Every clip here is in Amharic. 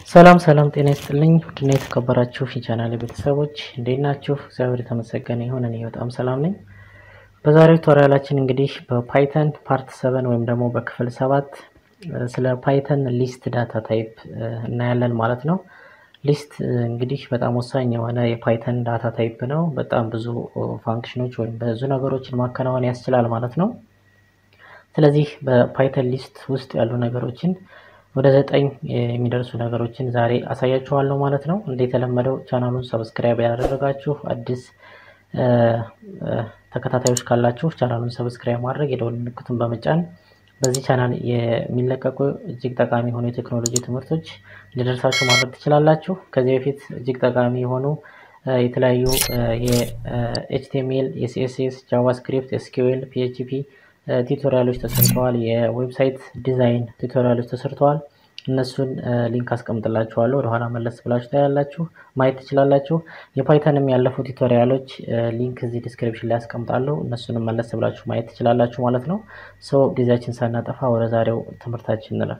ሰላም ሰላም፣ ጤና ይስጥልኝ ውድና የተከበራችሁ የቻናል ቤተሰቦች እንዴት ናችሁ? እግዚአብሔር የተመሰገነ ይሁን። እኔ በጣም ሰላም ነኝ። በዛሬው ቱቶሪያላችን እንግዲህ በፓይተን ፓርት ሰቨን ወይም ደግሞ በክፍል ሰባት ስለ ፓይተን ሊስት ዳታ ታይፕ እናያለን ማለት ነው። ሊስት እንግዲህ በጣም ወሳኝ የሆነ የፓይተን ዳታ ታይፕ ነው። በጣም ብዙ ፋንክሽኖች ወይም ብዙ ነገሮችን ማከናወን ያስችላል ማለት ነው። ስለዚህ በፓይተን ሊስት ውስጥ ያሉ ነገሮችን ወደ ዘጠኝ የሚደርሱ ነገሮችን ዛሬ አሳያችኋለሁ ማለት ነው። እንደተለመደው ቻናሉን ሰብስክራይብ ያደረጋችሁ አዲስ ተከታታዮች ካላችሁ ቻናሉን ሰብስክራይብ ማድረግ የደወል ምልክቱን በመጫን በዚህ ቻናል የሚለቀቁ እጅግ ጠቃሚ የሆኑ የቴክኖሎጂ ትምህርቶች እንዲደርሳችሁ ማድረግ ትችላላችሁ። ከዚህ በፊት እጅግ ጠቃሚ የሆኑ የተለያዩ የኤችቲኤምኤል፣ የሲኤስኤስ፣ ጃቫስክሪፕት፣ ኤስኪውኤል፣ ፒኤችፒ ቱቶሪያሎች ተሰርተዋል። የዌብሳይት ዲዛይን ቱቶሪያሎች ተሰርተዋል። እነሱን ሊንክ አስቀምጥላችኋለሁ። ወደኋላ መለስ ብላችሁ ታያላችሁ፣ ማየት ትችላላችሁ። የፓይተንም ያለፉ ቱቶሪያሎች ሊንክ እዚህ ዲስክሪፕሽን ላይ አስቀምጣለሁ። እነሱንም መለስ ብላችሁ ማየት ትችላላችሁ ማለት ነው። ሰው ጊዜያችን ሳናጠፋ ወደ ዛሬው ትምህርታችን እንለፍ።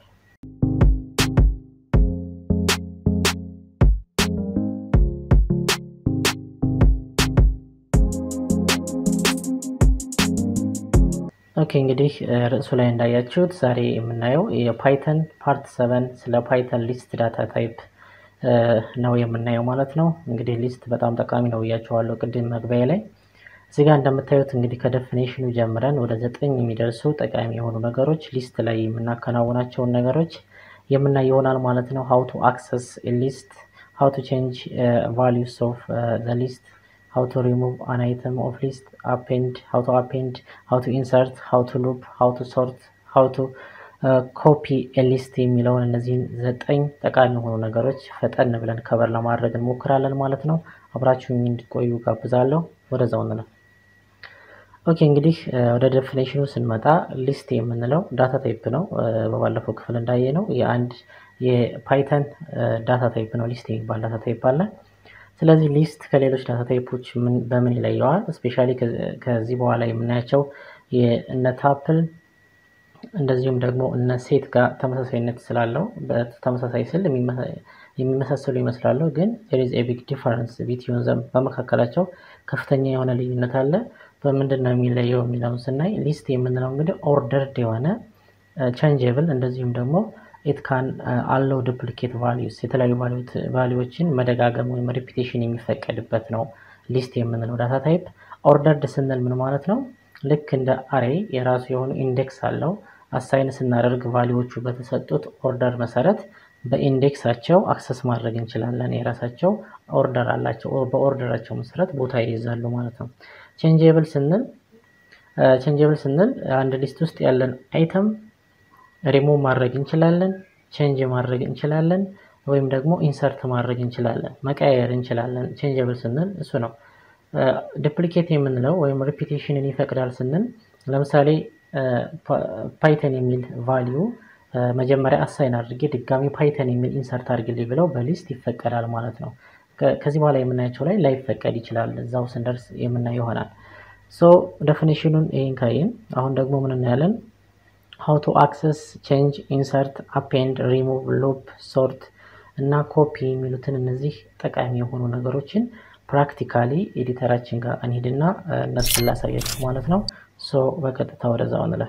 ኦኬ እንግዲህ ርዕሱ ላይ እንዳያችሁት ዛሬ የምናየው የፓይተን ፓርት ሰቨን ስለ ፓይተን ሊስት ዳታ ታይፕ ነው የምናየው ማለት ነው። እንግዲህ ሊስት በጣም ጠቃሚ ነው ብያቸዋለሁ ቅድም መግቢያ ላይ። እዚህ ጋር እንደምታዩት እንግዲህ ከደፊኔሽኑ ጀምረን ወደ ዘጠኝ የሚደርሱ ጠቃሚ የሆኑ ነገሮች ሊስት ላይ የምናከናውናቸውን ነገሮች የምናይ ይሆናል ማለት ነው። ሀው ቱ አክሰስ ሊስት፣ ሀው ቱ ቼንጅ ቫሊዩስ ኦፍ ዘ ሊስት how to remove an item of list append how to append how to insert how to loop how to sort how to ኮፒ ሊስት የሚለውን እነዚህን ዘጠኝ ጠቃሚ የሆኑ ነገሮች ፈጠን ብለን ከበር ለማድረግ እንሞክራለን ማለት ነው። አብራችሁኝ እንዲቆዩ ጋብዛለሁ። ወደዛው እንለው። ኦኬ እንግዲህ ወደ ዴፊኔሽኑ ስንመጣ ሊስት የምንለው ዳታ ታይፕ ነው። በባለፈው ክፍል እንዳየ ነው የአንድ የፓይተን ዳታ ታይፕ ነው። ሊስት የሚባል ዳታ ታይፕ አለ። ስለዚህ ሊስት ከሌሎች ዳታ ታይፖች በምን ይለየዋል? እስፔሻሊ ከዚህ በኋላ የምናያቸው እነ ታፕል እንደዚሁም ደግሞ እነ ሴት ጋር ተመሳሳይነት ስላለው በተመሳሳይ ስል የሚመሳሰሉ ይመስላሉ፣ ግን ዜር ኢዝ ኤ ቢግ ዲፈረንስ ቢትዊን ዘም በመካከላቸው ከፍተኛ የሆነ ልዩነት አለ። በምንድን ነው የሚለየው የሚለውን ስናይ ሊስት የምንለው እንግዲህ ኦርደርድ የሆነ ቼንጀብል እንደዚሁም ደግሞ ኢት ካን አለው ዱፕሊኬት ቫሊዩስ የተለያዩ ቫሊዎችን መደጋገም ወይም ሪፒቴሽን የሚፈቀድበት ነው ሊስት የምንለው ዳታ ታይፕ። ኦርደርድ ስንል ምን ማለት ነው? ልክ እንደ አሬ የራሱ የሆኑ ኢንዴክስ አለው። አሳይን ስናደርግ ቫሊዎቹ በተሰጡት ኦርደር መሰረት በኢንዴክሳቸው አክሰስ ማድረግ እንችላለን። የራሳቸው ኦርደር አላቸው። በኦርደራቸው መሰረት ቦታ ይይዛሉ ማለት ነው። ቼንጀብል ስንል ቼንጀብል ስንል አንድ ሊስት ውስጥ ያለን አይተም ሪሙቭ ማድረግ እንችላለን፣ ቼንጅ ማድረግ እንችላለን፣ ወይም ደግሞ ኢንሰርት ማድረግ እንችላለን፣ መቀያየር እንችላለን። ቼንጀብል ስንል እሱ ነው። ዱፕሊኬት የምንለው ወይም ሪፒቴሽንን ይፈቅዳል ስንል ለምሳሌ ፓይተን የሚል ቫሊዩ መጀመሪያ አሳይን አድርጌ ድጋሚ ፓይተን የሚል ኢንሰርት አድርግልኝ ብለው በሊስት ይፈቀዳል ማለት ነው። ከዚህ በኋላ የምናያቸው ላይ ላይፈቀድ ይችላል። እዛው ስንደርስ የምናየው ይሆናል። ሶ ዴፊኒሽኑን ይህን ካይን አሁን ደግሞ ምን እናያለን? how to access change insert append remove loop sort እና ኮፒ የሚሉትን እነዚህ ጠቃሚ የሆኑ ነገሮችን ፕራክቲካሊ ኤዲተራችን ጋር እንሂድና እነሱን ላሳያችሁ ማለት ነው። ሶ በቀጥታ ወደዛው እንለፍ።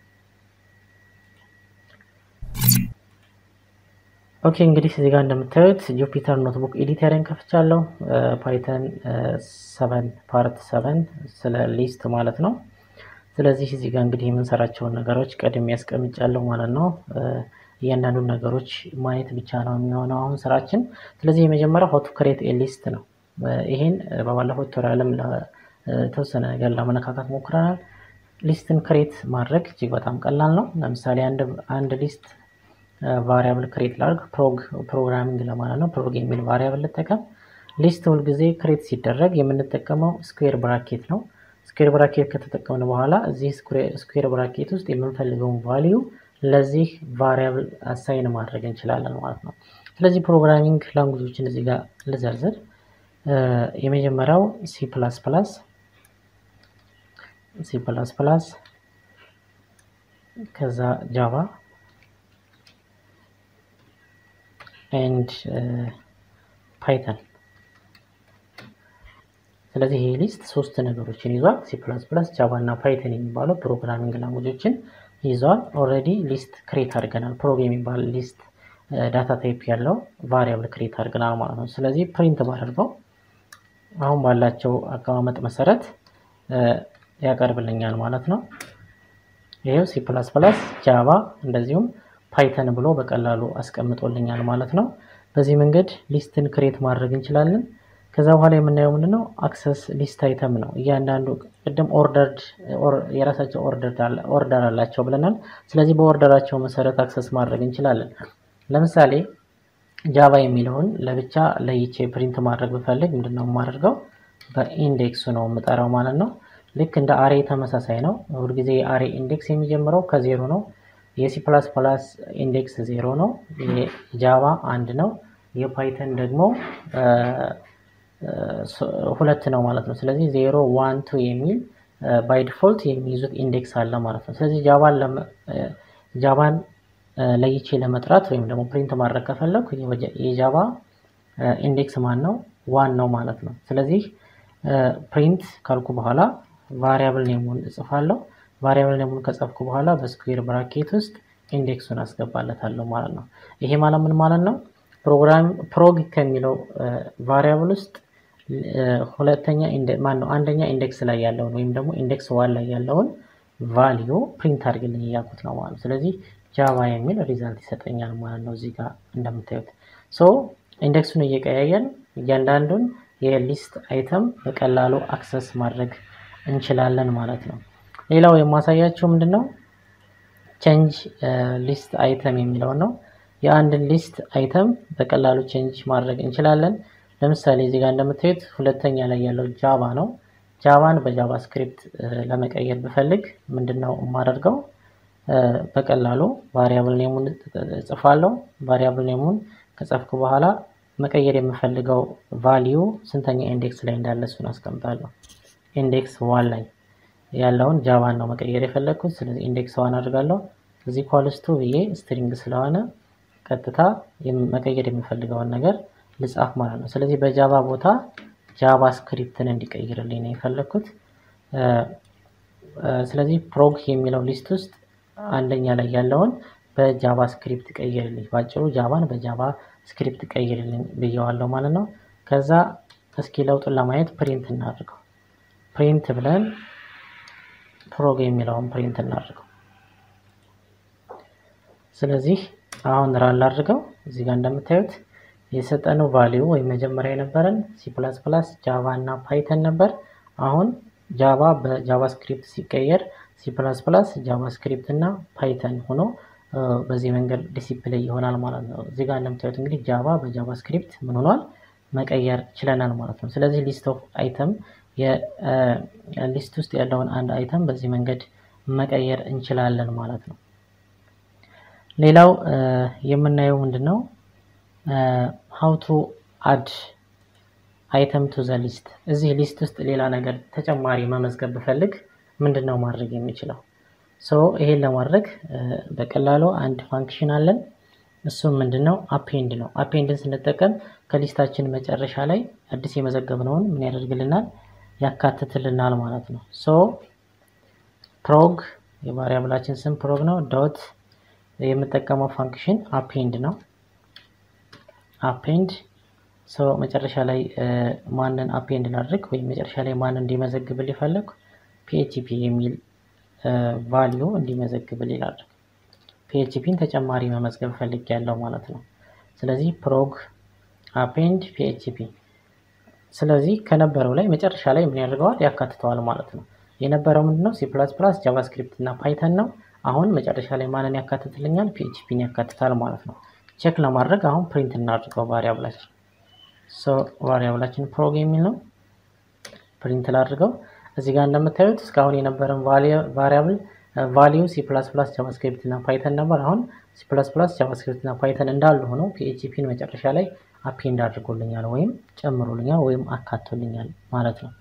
ኦኬ እንግዲህ እዚህ ጋር እንደምታዩት ጁፒተር ኖትቡክ ኤዲተርን ከፍቻለሁ። ፓይተን ሰቨን ፓርት ሰቨን ስለ ሊስት ማለት ነው። ስለዚህ እዚህ ጋር እንግዲህ የምንሰራቸውን ነገሮች ቀድሜ ያስቀምጫለሁ ማለት ነው። እያንዳንዱን ነገሮች ማየት ብቻ ነው የሚሆነው አሁን ስራችን። ስለዚህ የመጀመሪያው ሀው ቱ ክሬት ኤ ሊስት ነው። ይሄን በባለፈው ቱቶሪያልም ለተወሰነ ነገር ለመነካካት ሞክረናል። ሊስትን ክሬት ማድረግ እጅግ በጣም ቀላል ነው። ለምሳሌ አንድ ሊስት ቫሪያብል ክሬት ላድርግ፣ ፕሮግራሚንግ ለማለት ነው። ፕሮግ የሚል ቫሪያብል ልጠቀም። ሊስት ሁልጊዜ ክሬት ሲደረግ የምንጠቀመው ስኩዌር ብራኬት ነው። ስኩዌር ብራኬት ከተጠቀምን በኋላ እዚህ ስኩዌር ብራኬት ውስጥ የምንፈልገውን ቫሊዩ ለዚህ ቫሪያብል አሳይን ማድረግ እንችላለን ማለት ነው። ስለዚህ ፕሮግራሚንግ ላንጉጆችን እዚህ ጋር ልዘርዝር። የመጀመሪያው ሲ ፕላስ ፕላስ ሲ ፕላስ ፕላስ ከዛ ጃቫ ኤንድ ፓይተን። ስለዚህ ይህ ሊስት ሶስት ነገሮችን ይዟል። ሲ ፕላስ ፕላስ፣ ጃቫ እና ፓይተን የሚባሉ ፕሮግራሚንግ ላንጉጆችን ይዟል። ኦልሬዲ ሊስት ክሬት አድርገናል። ፕሮግ የሚባል ሊስት ዳታ ታይፕ ያለው ቫሪያብል ክሬት አድርገናል ማለት ነው። ስለዚህ ፕሪንት ባደርገው አሁን ባላቸው አቀማመጥ መሰረት ያቀርብልኛል ማለት ነው። ይሄው ሲ ፕላስ ፕላስ ጃቫ እንደዚሁም ፓይተን ብሎ በቀላሉ አስቀምጦልኛል ማለት ነው። በዚህ መንገድ ሊስትን ክሬት ማድረግ እንችላለን። ከዛ በኋላ የምናየው ምንድነው አክሰስ ሊስት አይተም ነው። እያንዳንዱ ቅድም ኦርደርድ የራሳቸው ኦርደር አላቸው ብለናል። ስለዚህ በኦርደራቸው መሰረት አክሰስ ማድረግ እንችላለን። ለምሳሌ ጃቫ የሚለውን ለብቻ ለይቼ ፕሪንት ማድረግ ብፈልግ ምንድነው የማደርገው? በኢንዴክሱ ነው የምጠራው ማለት ነው። ልክ እንደ አሬ ተመሳሳይ ነው። ሁልጊዜ የአሬ ኢንዴክስ የሚጀምረው ከዜሮ ነው። የሲ ፕላስ ፕላስ ኢንዴክስ ዜሮ ነው። የጃቫ አንድ ነው። የፓይተን ደግሞ ሁለት ነው ማለት ነው። ስለዚህ ዜሮ ዋን ቱ የሚል ባይ ዲፎልት የሚይዙት ኢንዴክስ አለ ማለት ነው። ስለዚህ ጃቫን ለይቼ ለመጥራት ወይም ደግሞ ፕሪንት ማድረግ ከፈለኩ የጃቫ ኢንዴክስ ማን ነው? ዋን ነው ማለት ነው። ስለዚህ ፕሪንት ካልኩ በኋላ ቫሪያብል ኔሙን እጽፋለሁ። ቫሪያብል ኔሙን ከጻፍኩ በኋላ በስኩዌር ብራኬት ውስጥ ኢንዴክሱን አስገባለታለሁ ማለት ነው። ይሄ ማለት ምን ማለት ነው? ፕሮግራም ፕሮግ ከሚለው ቫሪያብል ውስጥ ሁለተኛ ማን ነው አንደኛ ኢንዴክስ ላይ ያለውን ወይም ደግሞ ኢንዴክስ ዋን ላይ ያለውን ቫሊዩ ፕሪንት አድርግልኝ እያልኩት ነው ማለት ነው። ስለዚህ ጃቫ የሚል ሪዛልት ይሰጠኛል ማለት ነው። እዚህ ጋር እንደምታዩት ሶ ኢንዴክሱን እየቀያየን እያንዳንዱን የሊስት አይተም በቀላሉ አክሰስ ማድረግ እንችላለን ማለት ነው። ሌላው የማሳያቸው ምንድን ነው ቼንጅ ሊስት አይተም የሚለውን ነው። የአንድን ሊስት አይተም በቀላሉ ቼንጅ ማድረግ እንችላለን። ለምሳሌ እዚህ ጋር እንደምታዩት ሁለተኛ ላይ ያለው ጃቫ ነው። ጃቫን በጃቫ ስክሪፕት ለመቀየር ብፈልግ ምንድን ነው የማደርገው? በቀላሉ ቫሪያብል ኔሙን እጽፋለሁ። ቫሪያብል ኔሙን ከጻፍኩ በኋላ መቀየር የምፈልገው ቫሊዩ ስንተኛ ኢንዴክስ ላይ እንዳለ እሱን አስቀምጣለሁ። ኢንዴክስ ዋን ላይ ያለውን ጃቫን ነው መቀየር የፈለግኩት። ስለዚህ ኢንዴክስ ዋን አድርጋለሁ። እዚህ ኳልስቱ ብዬ ስትሪንግ ስለሆነ ቀጥታ መቀየር የሚፈልገውን ነገር ልጻፍ ማለት ነው። ስለዚህ በጃቫ ቦታ ጃቫ ስክሪፕትን እንዲቀይርልኝ ነው የፈለግኩት። ስለዚህ ፕሮግ የሚለው ሊስት ውስጥ አንደኛ ላይ ያለውን በጃቫ ስክሪፕት ቀይርልኝ፣ ባጭሩ ጃቫን በጃቫ ስክሪፕት ቀይርልኝ ብየዋለሁ ማለት ነው። ከዛ እስኪ ለውጡን ለማየት ፕሪንት እናድርገው። ፕሪንት ብለን ፕሮግ የሚለውን ፕሪንት እናድርገው። ስለዚህ አሁን ራን ላድርገው። እዚህ ጋር እንደምታዩት የሰጠነው ቫሊዩ ወይም መጀመሪያ የነበረን ሲ ፕላስ ፕላስ ጃቫ እና ፓይተን ነበር። አሁን ጃቫ በጃቫ ስክሪፕት ሲቀየር ሲ ፕላስ ፕላስ ጃቫ ስክሪፕት እና ፓይተን ሆኖ በዚህ መንገድ ዲሲፕሊን ይሆናል ማለት ነው። እዚህ ጋር እንደምታዩት እንግዲህ ጃቫ በጃቫ ስክሪፕት ምን ሆኗል መቀየር ችለናል ማለት ነው። ስለዚህ ሊስት ኦፍ አይተም ሊስት ውስጥ ያለውን አንድ አይተም በዚህ መንገድ መቀየር እንችላለን ማለት ነው። ሌላው የምናየው ምንድን ነው ሀው ቱ አድ አይተም ቱ ዘ ሊስት። እዚህ ሊስት ውስጥ ሌላ ነገር ተጨማሪ መመዝገብ ብፈልግ ምንድን ነው ማድረግ የሚችለው? ሶ ይሄን ለማድረግ በቀላሉ አንድ ፋንክሽን አለን። እሱም ምንድን ነው አፔንድ ነው። አፔንድን ስንጠቀም ከሊስታችን መጨረሻ ላይ አዲስ የመዘገብነውን ምን ያደርግልናል? ያካትትልናል ማለት ነው። ሶ ፕሮግ የቫሪያብላችን ስም ፕሮግ ነው። ዶት የምጠቀመው ፋንክሽን አፔንድ ነው። አፔንድ ሰው መጨረሻ ላይ ማንን አፔንድ ላድርግ ወይም መጨረሻ ላይ ማንን እንዲመዘግብል ይፈለግ ፒኤችፒ የሚል ቫሊዩ እንዲመዘግብል ላድርግ። ፒኤችፒን ተጨማሪ መመዝገብ ፈልግ ያለው ማለት ነው። ስለዚህ ፕሮግ አፔንድ ፒኤችፒ። ስለዚህ ከነበረው ላይ መጨረሻ ላይ ምን ያደርገዋል ያካትተዋል ማለት ነው። የነበረው ምንድነው ሲ ፕላስ ፕላስ ጃቫስክሪፕት እና ፓይተን ነው። አሁን መጨረሻ ላይ ማንን ያካትትልኛል? ፒኤችፒን ያካትታል ማለት ነው። ቼክ ለማድረግ አሁን ፕሪንት እናድርገው ቫሪያብላችን ቫሪያብላችን ፕሮግ የሚል ነው። ፕሪንት ላድርገው። እዚህ ጋር እንደምታዩት እስካሁን የነበረን ቫሪያብል ቫሊዩ ሲ ፕላስ ፕላስ ጃቫስክሪፕት እና ፓይተን ነበር። አሁን ሲ ፕላስ ፕላስ ጃቫስክሪፕት እና ፓይተን እንዳሉ ሆነው ፒኤችፒን መጨረሻ ላይ አፔንድ አድርጎልኛል ወይም ጨምሮልኛል ወይም አካቶልኛል ማለት ነው።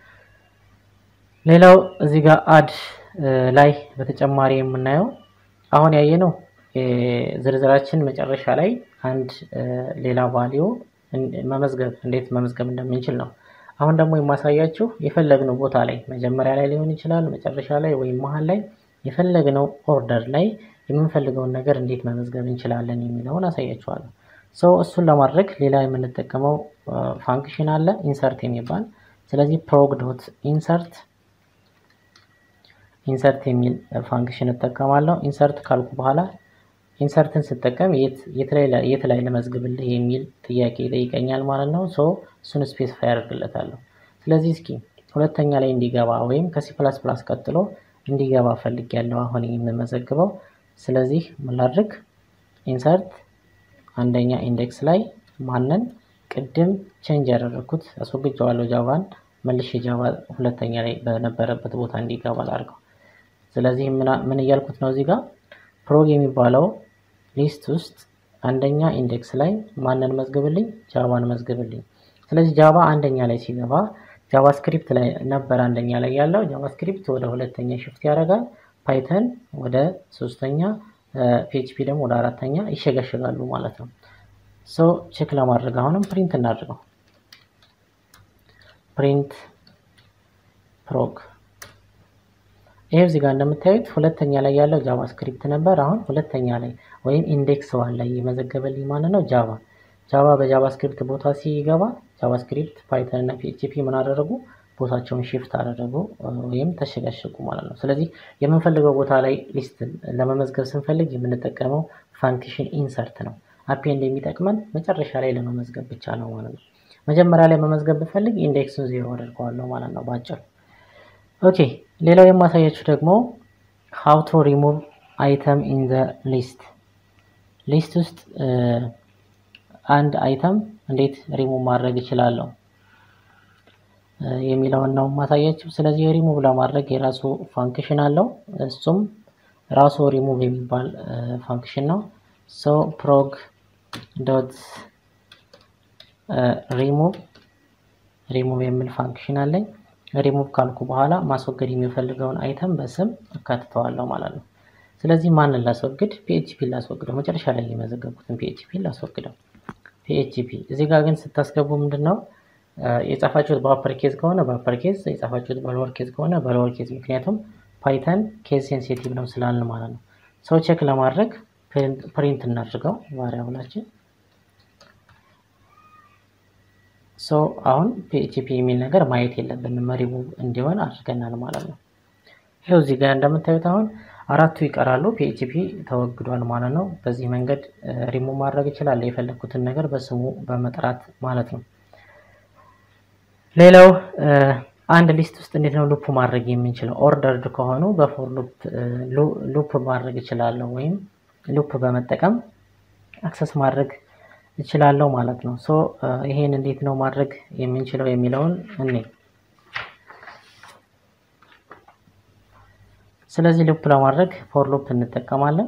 ሌላው እዚህ ጋር አድ ላይ በተጨማሪ የምናየው አሁን ያየነው ዝርዝራችን መጨረሻ ላይ አንድ ሌላ ቫሊዩ መመዝገብ እንዴት መመዝገብ እንደምንችል ነው። አሁን ደግሞ የማሳያችሁ የፈለግነው ቦታ ላይ መጀመሪያ ላይ ሊሆን ይችላል፣ መጨረሻ ላይ ወይም መሀል ላይ የፈለግነው ኦርደር ላይ የምንፈልገውን ነገር እንዴት መመዝገብ እንችላለን የሚለውን አሳያችኋለሁ። ሰው እሱን ለማድረግ ሌላ የምንጠቀመው ፋንክሽን አለ ኢንሰርት የሚባል ስለዚህ ፕሮግ ዶት ኢንሰርት ኢንሰርት የሚል ፋንክሽን እጠቀማለሁ። ኢንሰርት ካልኩ በኋላ ኢንሰርትን ስጠቀም የት ላይ ለመዝግብልህ የሚል ጥያቄ ይጠይቀኛል ማለት ነው። ሶ እሱን ስፔሲፋይ ያደርግለታለሁ። ስለዚህ እስኪ ሁለተኛ ላይ እንዲገባ ወይም ከሲ ፕላስ ፕላስ ቀጥሎ እንዲገባ ፈልጌያለሁ አሁን የምመዘግበው። ስለዚህ ምን ላድርግ? ኢንሰርት አንደኛ ኢንዴክስ ላይ ማንን ቅድም ቼንጅ ያደረግኩት አስወግጀዋለሁ ጃቫን መልሼ ጃቫ ሁለተኛ ላይ በነበረበት ቦታ እንዲገባ ላድርገው። ስለዚህ ምን እያልኩት ነው እዚህ ጋር ፕሮግ የሚባለው ሊስት ውስጥ አንደኛ ኢንዴክስ ላይ ማንን መዝግብልኝ? ጃቫን መዝግብልኝ። ስለዚህ ጃቫ አንደኛ ላይ ሲገባ ጃቫስክሪፕት ላይ ነበር አንደኛ ላይ ያለው። ጃቫስክሪፕት ወደ ሁለተኛ ሽፍት ያደርጋል። ፓይተን ወደ ሶስተኛ፣ ፒኤችፒ ደግሞ ወደ አራተኛ ይሸገሸጋሉ ማለት ነው። ሶ ቼክ ለማድረግ አሁንም ፕሪንት እናድርገው። ፕሪንት ፕሮግ ይሄ እዚህ ጋር እንደምታዩት ሁለተኛ ላይ ያለው ጃቫስክሪፕት ነበር። አሁን ሁለተኛ ላይ ወይም ኢንዴክስ ዋን ላይ የመዘገበልኝ ማለት ነው ጃቫ ጃቫ በጃቫስክሪፕት ቦታ ሲገባ ጃቫስክሪፕት፣ ፓይተን እና ፒኤችፒ ምን አደረጉ? ቦታቸውን ሽፍት አደረጉ ወይም ተሸጋሸጉ ማለት ነው። ስለዚህ የምንፈልገው ቦታ ላይ ሊስት ለመመዝገብ ስንፈልግ የምንጠቀመው ፋንክሽን ኢንሰርት ነው። አፔንድ የሚጠቅመን መጨረሻ ላይ ለመመዝገብ ብቻ ነው ማለት ነው። መጀመሪያ ላይ መመዝገብ ብፈልግ ኢንዴክሱን ዜሮ አደርገዋለሁ ማለት ነው ባጭሩ። ኦኬ ሌላው የማሳያችሁ ደግሞ ሃው ቱ ሪሙቭ አይተም ኢን ዘ ሊስት ሊስት ውስጥ አንድ አይተም እንዴት ሪሙቭ ማድረግ እችላለሁ የሚለውን ነው የማሳያችሁ። ስለዚህ ሪሙቭ ለማድረግ የራሱ ፋንክሽን አለው። እሱም ራሱ ሪሙቭ የሚባል ፋንክሽን ነው። ሶ ፕሮግ ዶት ሪሙቭ ሪሙቭ የሚል ፋንክሽን አለኝ። ሪሙቭ ካልኩ በኋላ ማስወገድ የሚፈልገውን አይተም በስም አካትተዋለሁ ማለት ነው። ስለዚህ ማንን ላስወግድ? ፒኤችፒ ላስወግደው። መጨረሻ ላይ የመዘገብኩትን ፒኤችፒ ላስወግደው። ፒኤችፒ እዚህ ጋር ግን ስታስገቡ ምንድን ነው የጻፋችሁት በአፐር ኬዝ ከሆነ በአፐር ኬዝ፣ የጻፋችሁት በሎወር ኬዝ ከሆነ በሎወር ኬዝ። ምክንያቱም ፓይተን ኬዝ ሴንሲቲቭ ነው ስላልን ማለት ነው። ሰው ቼክ ለማድረግ ፕሪንት እናድርገው ቫሪያብላችን ሶ አሁን ፒኤችፒ የሚል ነገር ማየት የለብንም ሪሙቭ እንዲሆን አድርገናል ማለት ነው። ይኸው እዚህ ጋር እንደምታዩት አሁን አራቱ ይቀራሉ። ፒኤችፒ ተወግዷል ማለት ነው። በዚህ መንገድ ሪሙቭ ማድረግ ይችላል፣ የፈለግኩትን ነገር በስሙ በመጥራት ማለት ነው። ሌላው አንድ ሊስት ውስጥ እንዴት ነው ሉፕ ማድረግ የምንችለው? ኦርደርድ ከሆኑ በፎር ሉፕ ማድረግ እችላለሁ፣ ወይም ሉፕ በመጠቀም አክሰስ ማድረግ እችላለሁ ማለት ነው። ሶ ይሄን እንዴት ነው ማድረግ የምንችለው የሚለውን እኔ ስለዚህ ሉፕ ለማድረግ ፎር ሉፕ እንጠቀማለን።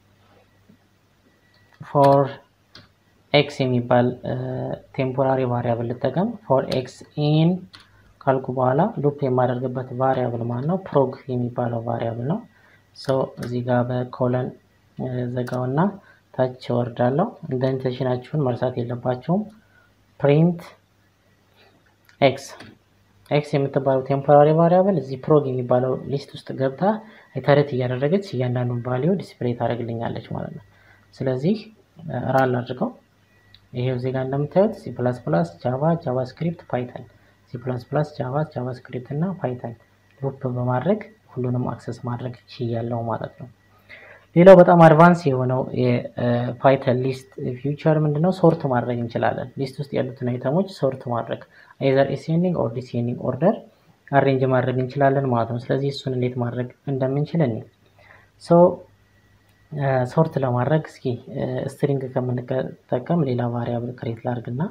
ፎር ኤክስ የሚባል ቴምፖራሪ ቫሪያብል ልጠቀም። ፎር ኤክስ ኢን ካልኩ በኋላ ሉፕ የማደርግበት ቫሪያብል ማለት ነው ፕሮግ የሚባለው ቫሪያብል ነው። ሶ እዚህ ጋር በኮለን ዘጋውና ታች ወርዳለሁ። ኢንደንቴሽናችሁን መርሳት የለባቸውም። ፕሪንት ኤክስ ኤክስ የምትባለው ቴምፖራሪ ቫሪያብል እዚህ ፕሮግ የሚባለው ሊስት ውስጥ ገብታ ኢተሬት እያደረገች እያንዳንዱን ቫሊዩ ዲስፕሌይ ታደርግልኛለች ማለት ነው። ስለዚህ ራል አድርገው ይሄው እዚህ ጋር እንደምታዩት ሲ ፕላስ ፕላስ ጃቫ ጃቫስክሪፕት ፓይተን ሲ ፕላስ ፕላስ ጃቫ ጃቫስክሪፕት እና ፓይተን ሉፕ በማድረግ ሁሉንም አክሰስ ማድረግ ችያለው ማለት ነው። ሌላው በጣም አድቫንስ የሆነው የፓይተን ሊስት ፊውቸር ምንድነው? ሶርት ማድረግ እንችላለን። ሊስት ውስጥ ያሉትን አይተሞች ሶርት ማድረግ አይዘር ኤሴንዲንግ ኦር ዲሴንዲንግ ኦርደር አሬንጅ ማድረግ እንችላለን ማለት ነው። ስለዚህ እሱን እንዴት ማድረግ እንደምንችል እኔ ሶ ሶርት ለማድረግ እስኪ ስትሪንግ ከምንጠቀም ሌላ ቫሪያብል ክሬት ላድርግና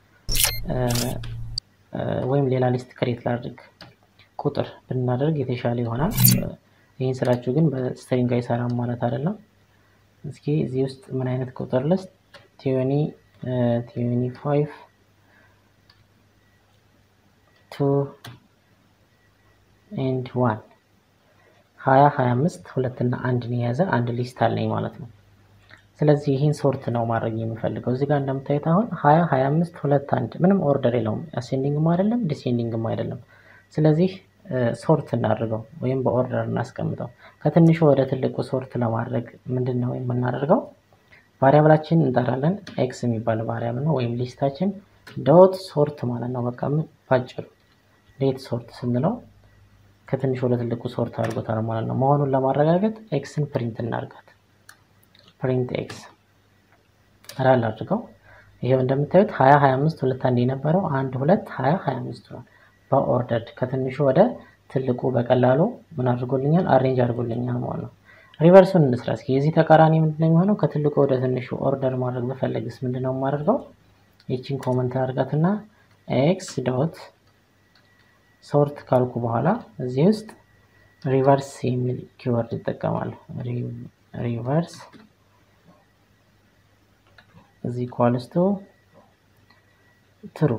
ወይም ሌላ ሊስት ክሬት ላድርግ ቁጥር ብናደርግ የተሻለ ይሆናል። ይህን ስላችሁ ግን በስትሪንግ አይሰራም ማለት አይደለም። እስኪ እዚህ ውስጥ ምን አይነት ቁጥር ልስጥ? ቲዮኒ ቲዮኒ ፋይቭ ቱ ኤንድ ዋን ሀያ ሀያ አምስት ሁለትና አንድን የያዘ አንድ ሊስት አለኝ ማለት ነው። ስለዚህ ይህን ሶርት ነው ማድረግ የምፈልገው። እዚህ ጋር እንደምታዩት አሁን ሀያ ሀያ አምስት ሁለት አንድ ምንም ኦርደር የለውም። አሴንዲንግም አይደለም ዲሴንዲንግም አይደለም። ስለዚህ ሶርት እናድርገው ወይም በኦርደር እናስቀምጠው። ከትንሹ ወደ ትልቁ ሶርት ለማድረግ ምንድን ነው የምናደርገው? ቫሪያብላችን እንጠራለን። ኤክስ የሚባል ቫሪያብል ነው ወይም ሊስታችን ዶት ሶርት ማለት ነው። በቃ ባጭሩ ሌት ሶርት ስንለው ከትንሹ ወደ ትልቁ ሶርት አድርጎታል ማለት ነው። መሆኑን ለማረጋገጥ ኤክስን ፕሪንት እናርጋት። ፕሪንት ኤክስ ራል አድርገው። ይሄው እንደምታዩት ሀያ ሀያ አምስት ሁለት አንድ የነበረው አንድ ሁለት ሀያ ሀያ አምስት ነው። በኦርደር ከትንሹ ወደ ትልቁ በቀላሉ ምን አድርጎልኛል? አሬንጅ አድርጎልኛል ማለት ነው። ሪቨርሱን እንስራ እስኪ። የዚህ ተቃራኒ ምንድን ነው የሚሆነው? ከትልቁ ወደ ትንሹ ኦርደር ማድረግ በፈለግስ ምንድን ነው የማደርገው? ይችን ኮመንት አድርጋትና ኤክስ ዶት ሶርት ካልኩ በኋላ እዚህ ውስጥ ሪቨርስ የሚል ኪወርድ ይጠቀማለሁ። ሪቨርስ እዚህ ኳልስቱ ትሩ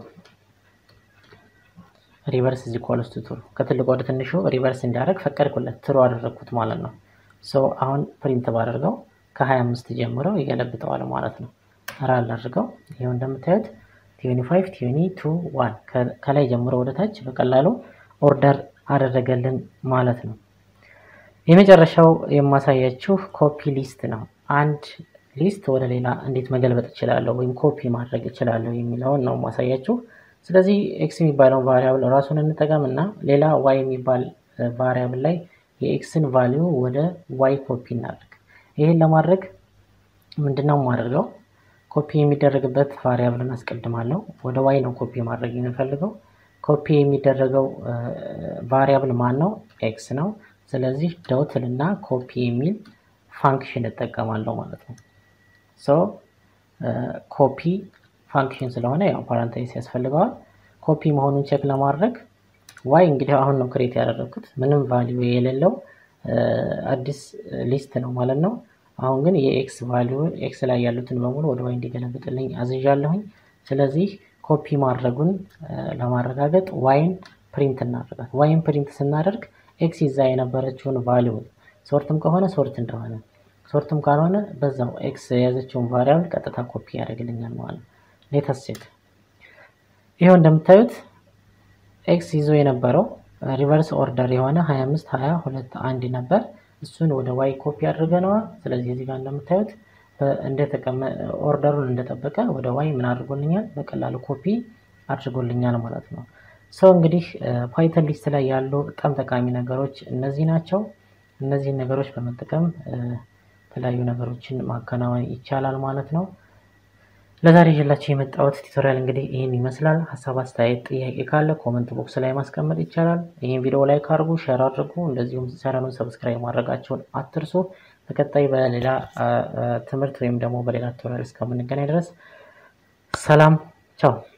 ሪቨርስ እዚህ ኳልስቱ ትሩ ከትልቁ ወደ ትንሹ ሪቨርስ እንዲያደርግ ፈቀድኩለት። ትሩ አደረግኩት ማለት ነው። ሶ አሁን ፕሪንት ባደርገው ከ25 ጀምረው ይገለብጠዋል ማለት ነው። ራል አድርገው ይኸው እንደምታዩት ቲዩኒ ፋይቭ ቲዩኒ ቱ ዋን ከላይ ጀምሮ ወደ ታች በቀላሉ ኦርደር አደረገልን ማለት ነው። የመጨረሻው የማሳያችሁ ኮፒ ሊስት ነው። አንድ ሊስት ወደ ሌላ እንዴት መገልበጥ እችላለሁ ወይም ኮፒ ማድረግ እችላለሁ የሚለውን ነው ማሳያችሁ። ስለዚህ ኤክስ የሚባለውን ቫሪያብል ራሱን እንጠቀም እና ሌላ ዋይ የሚባል ቫሪያብል ላይ የኤክስን ቫሊዩ ወደ ዋይ ኮፒ እናድርግ። ይህን ለማድረግ ምንድነው የማደርገው? ኮፒ የሚደረግበት ቫሪያብልን አስቀድማለሁ። ወደ ዋይ ነው ኮፒ ማድረግ የምፈልገው። ኮፒ የሚደረገው ቫሪያብል ማን ነው? ኤክስ ነው። ስለዚህ ዶትል እና ኮፒ የሚል ፋንክሽን እጠቀማለሁ ማለት ነው። ሶ ኮፒ ፋንክሽን ስለሆነ ያው ፓራንታይስ ያስፈልገዋል። ኮፒ መሆኑን ቼክ ለማድረግ ዋይ እንግዲህ አሁን ነው ክሬት ያደረግኩት ምንም ቫሊዩ የሌለው አዲስ ሊስት ነው ማለት ነው። አሁን ግን የኤክስ ቫሊዩ ኤክስ ላይ ያሉትን በሙሉ ወደ ዋይ እንዲገለብጥልኝ አዝዣለሁኝ። ስለዚህ ኮፒ ማድረጉን ለማረጋገጥ ዋይን ፕሪንት እናደርጋት። ዋይን ፕሪንት ስናደርግ ኤክስ ይዛ የነበረችውን ቫሊዩ ሶርትም ከሆነ ሶርት እንደሆነ ሶርትም ካልሆነ በዛው ኤክስ የያዘችውን ቫሪያብል ቀጥታ ኮፒ ያደርግልኛል ማለት ነው። ሌተስ ቼክ ይኸው እንደምታዩት ኤክስ ይዞ የነበረው ሪቨርስ ኦርደር የሆነ 25 20 ሁለት አንድ ነበር። እሱን ወደ ዋይ ኮፒ አድርገነዋል። ስለዚህ እዚህ ጋር እንደምታዩት ኦርደሩን እንደጠበቀ ወደ ዋይ ምን አድርጎልኛል? በቀላሉ ኮፒ አድርጎልኛል ማለት ነው። ሰው እንግዲህ ፓይተን ሊስት ላይ ያሉ በጣም ጠቃሚ ነገሮች እነዚህ ናቸው። እነዚህን ነገሮች በመጠቀም የተለያዩ ነገሮችን ማከናወን ይቻላል ማለት ነው። ለዛሬ ይዤላችሁ የመጣሁት ቱቶሪያል እንግዲህ ይህን ይመስላል። ሀሳብ፣ አስተያየት፣ ጥያቄ ካለ ኮመንት ቦክስ ላይ ማስቀመጥ ይቻላል። ይህን ቪዲዮ ላይ ካርጉ ሼር አድርጉ። እንደዚሁም ቻናሉን ሰብስክራይብ ማድረጋቸውን አትርሱ። በቀጣይ በሌላ ትምህርት ወይም ደግሞ በሌላ ቱቶሪያል እስከምንገናኝ ድረስ ሰላም ቻው።